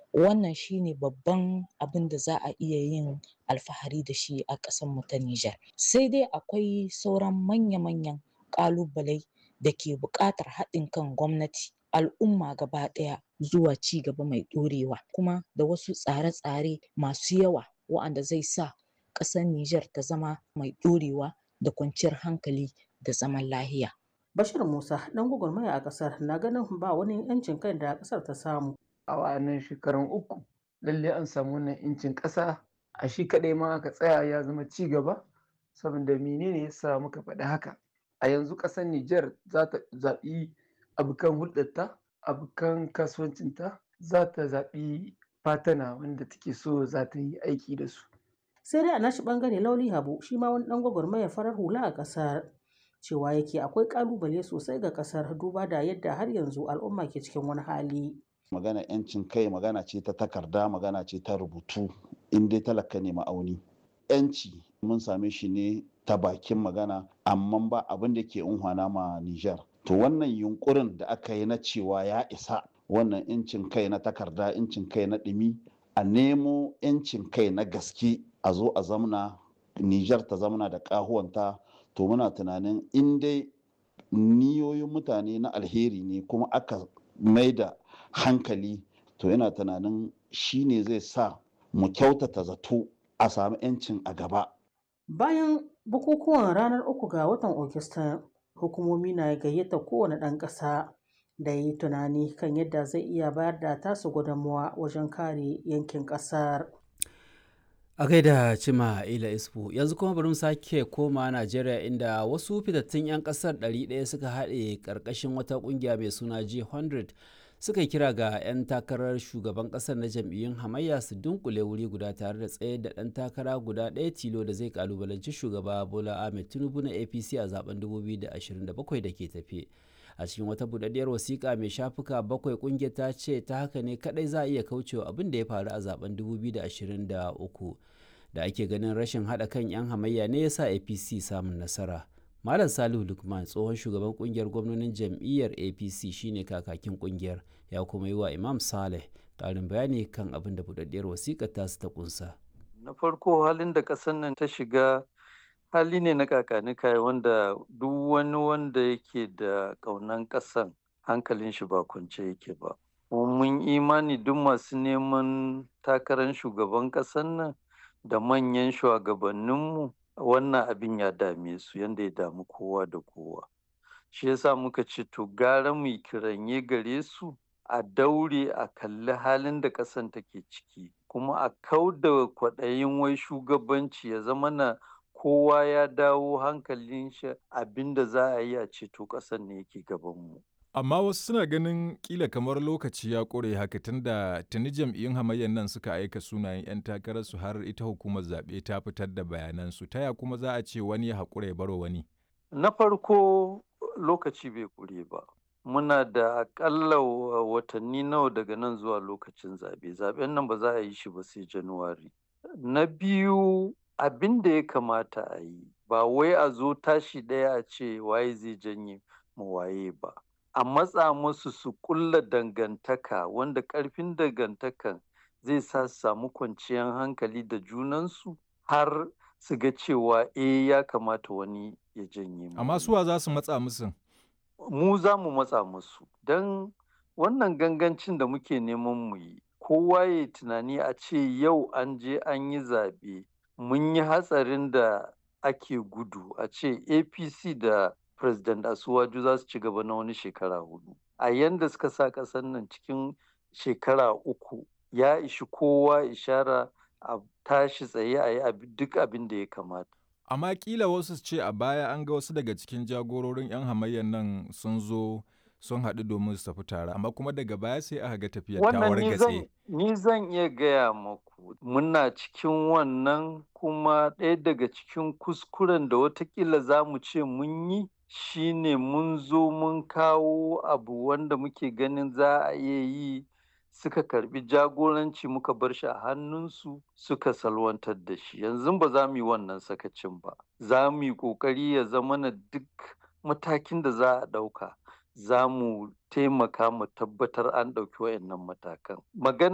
wannan shine babban abin da za a iya yin alfahari da shi a ƙasar mu ta Nijar sai dai akwai sauran manya-manyan ƙalubalai da ke buƙatar haɗin kan gwamnati al'umma gaba ɗaya zuwa ci gaba mai ɗorewa kuma da wasu tsare-tsare masu yawa wa'anda zai sa ƙasar Nijar ta zama mai ɗorewa da kwanciyar hankali da zaman lahiya. Bashir Musa ɗan gwagwarmaya a ƙasar na ganin ba wani 'yancin kai da ƙasar ta samu. A wa'annan shekarun uku lalle an samu wannan 'yancin ƙasa a shi kaɗai ma aka tsaya ya zama ci gaba saboda menene ya sa muka faɗi haka. A yanzu ƙasar Nijar za ta zaɓi abokan hulɗarta, abokan kasuwancinta za ta zaɓi fatana wanda take so za ta yi aiki da su. Sai dai a nashi ɓangare Lauli Habu shi ma wani ɗan gwagwarmaya farar hula a ƙasar. cewa yake akwai kalubale sosai ga kasar duba da yadda har yanzu al'umma ke cikin wani hali. magana yancin kai magana ce ta takarda magana ce ta rubutu in dai talaka ne ma'auni yanci mun same shi ne ta bakin magana amma ba abin da ke unhwana ma Nijar. to wannan yunkurin da aka yi na cewa ya isa wannan yancin kai na takarda yancin kai na ɗumi a nemo yancin kai na gaske a zo a zamna Nijar ta zamna da ƙahuwanta to muna tunanin in dai niyoyin mutane na alheri ne kuma aka mai da hankali to yana tunanin shi ne zai sa mu kyautata zato a sami 'yancin a gaba. Bayan bukukuwan ranar uku ga watan Ogista, hukumomi na gayyata kowane ɗan ƙasa da yi tunani kan yadda zai iya bayar da tasu gudunmawa wajen kare yankin ƙasar. a gaida cima ila isfu yanzu kuma bari mu sake koma najeriya inda wasu fitattun 'yan kasar 100 suka haɗe ƙarƙashin wata ƙungiya mai suna g100 suka kira ga 'yan takarar shugaban ƙasar na jam'iyyun hamayya su dunkule wuri guda tare da tsaye da ɗan takara guda ɗaya tilo da zai kalubalanci shugaba bola ahmed tinubu na apc a zaben 2027 da ke tafe a cikin wata budaddiyar wasiƙa mai shafuka bakwai ƙungiyar ta ce ta haka ne kadai za a iya kaucewa abin da ya faru a zaben 2023 da ake ganin rashin haɗa kan 'yan hamayya ne ya sa apc samun nasara malam salihu lukman tsohon shugaban ƙungiyar gwamnonin jam'iyyar apc shine kakakin ƙungiyar ya kuma yi wa imam saleh ƙarin bayani kan abin da budaddiyar wasiƙar tasu ta ƙunsa na farko halin da ƙasar nan ta shiga hali ne na kakanika wanda duk wani wanda yake da ƙaunan ƙasan hankalin shi ba kwance yake ba mun imani duk masu neman takarar shugaban ƙasan nan da manyan shugabanninmu wannan abin ya dame su yadda ya damu kowa da kowa shi yasa muka ce to gara mu kiranye gare su a daure a kalli halin da ƙasan take ciki kuma a kau da kwaɗayin wai shugabanci ya zama na kowa ya dawo hankalin shi abinda za a yi a ceto ƙasar ne yake gabanmu. Amma wasu suna ganin kila kamar lokaci ya ƙure haka tunda tuni jam'iyyun hamayyar nan suka aika sunayen 'yan takararsu har ita hukumar zaɓe ta fitar da bayanansu ta ya kuma za a ce wani ya haƙura ya baro wani. Na farko lokaci bai ƙure ba. Muna da aƙalla watanni nawa daga nan zuwa lokacin zaɓe. Zaɓen nan ba za a yi shi ba sai Januwari. Na biyu abin da ya kamata a yi ba wai a zo tashi ɗaya a ce waye zai janye mu waye ba a matsa musu su kulla dangantaka wanda ƙarfin dangantakan zai sa su samu kwanciyar hankali da junansu har su ga cewa eh ya kamata wani ya janye mu Amma suwa za su matsa musu? mu za mu matsa musu don wannan gangancin da muke neman mu yi kowa ya tunani a ce yau an je an yi zaɓe mun yi hatsarin da ake gudu a ce apc da president asuwaju za su ci gaba na wani shekara hudu a yanda suka sa ƙasar nan cikin shekara uku ya ishi kowa ishara a tashi tsaye a yi duk abin da ya kamata Amma kila wasu ce a baya an ga wasu daga cikin jagororin 'yan hamayyar nan sun zo sun haɗu domin su tafi tare amma kuma daga baya sai aka ga tafiyar ta wargatse. ni zan iya gaya maku muna cikin wannan kuma ɗaya daga cikin kuskuren da watakila za mu ce mun yi shine mun zo mun kawo abu wanda muke ganin za a iya yi suka karbi jagoranci muka bar shi a hannunsu suka salwantar da shi yanzu ba za mu yi wannan sakacin ba za mu yi ƙoƙari ya zama na duk matakin da za a ɗauka za mu taimaka mu tabbatar an ɗauki wayannan matakan. Magana